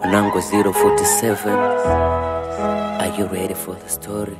Nango 047 Are you ready for the story?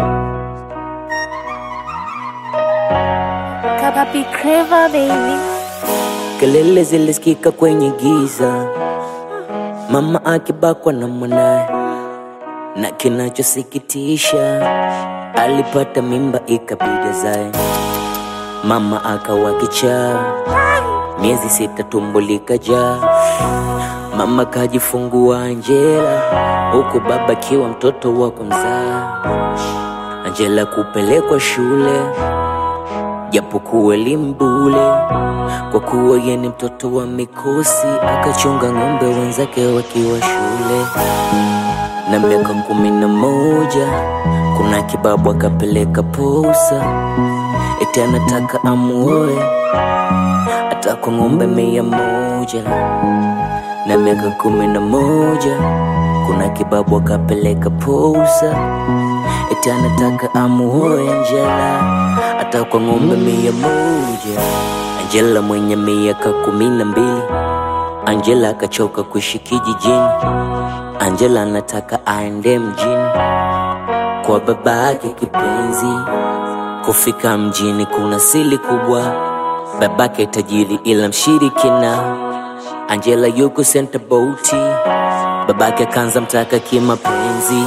Kapapi Clever baby. Kelele zilisikika kwenye giza, mama akibakwa na mwanaye, na kinachosikitisha alipata mimba ikabidi azae. Mama akawa kichaa, miezi sita tumbo likajaa. Mama kajifungua Angela, huku baba akiwa mtoto wa kumzaa. Angela kupelekwa shule japokuwa elimu bule, kwa kuwa yeye ni mtoto wa mikosi, akachunga ng'ombe wenzake wakiwa shule. Na miaka kumi na moja kuna kibabu akapeleka posa, eti anataka amuoe hata kwa ng'ombe mia moja. Na miaka kumi na moja kuna kibabu akapeleka posa, eti anataka amuoe Angela hata kwa ng'ombe mia moja. Angela mwenye miaka kumi na mbili, Angela akachoka kuishi kijijini. Angela anataka aende mjini kwa baba yake kipenzi. Kufika mjini kuna siri kubwa, babake tajiri ila mshirikina. Angela yuko senta boti, babake kanza mtaka kimapenzi.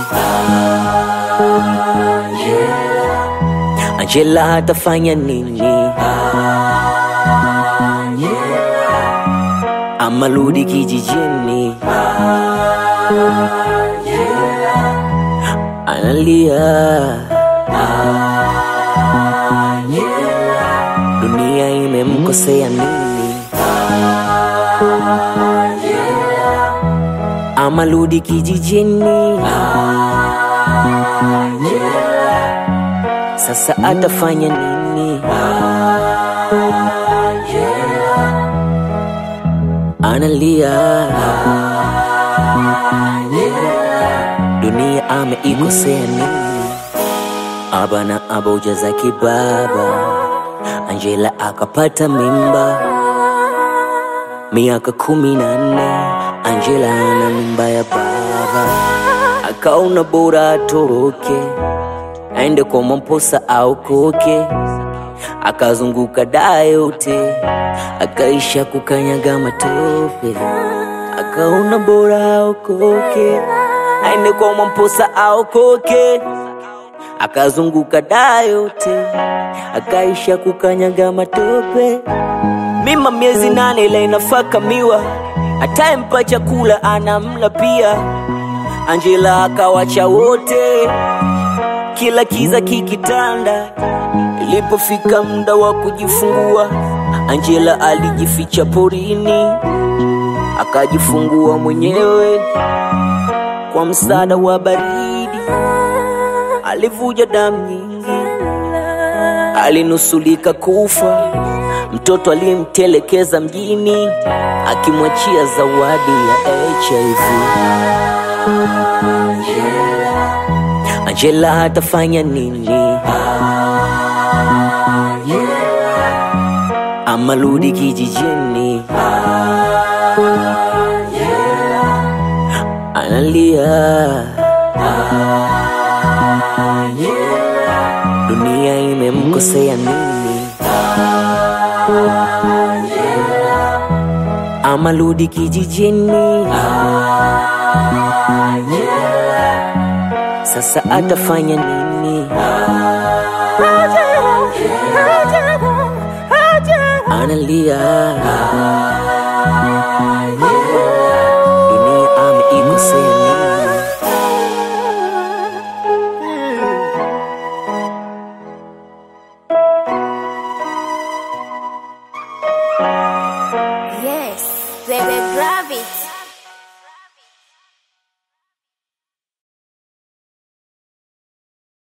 Angela atafanya nini? Ama rudi kijijini? Analia, dunia imemkosea nini? Ama rudi kijijini? Sasa atafanya nini? Analia, dunia ameikosea nini? Aba na aboja za kibaba, Angela akapata mimba miaka kumi na nne. Angela ana mimba ya baba, akaona bora atoroke aende kwa Mwamposa au koke, akazunguka daa yote, akaisha kukanyaga matope, akaona bora aokoke, aende kwa Mwamposa au koke, akazunguka daa yote, akaisha kukanyaga matope. Mima miezi nane ila inafaka miwa, atayempa chakula anamla pia. Angela akawacha wote kila kiza kikitanda. Ilipofika muda wa kujifungua, Angela alijificha porini, akajifungua mwenyewe kwa msaada wa baridi. Alivuja damu nyingi, alinusulika kufa. Mtoto alimtelekeza mjini, akimwachia zawadi ya HIV. Angela atafanya nini? Ama rudi kijijini? Analia, dunia imemkosea nini? Ama rudi kijijini? Sasa atafanya nini? Analia,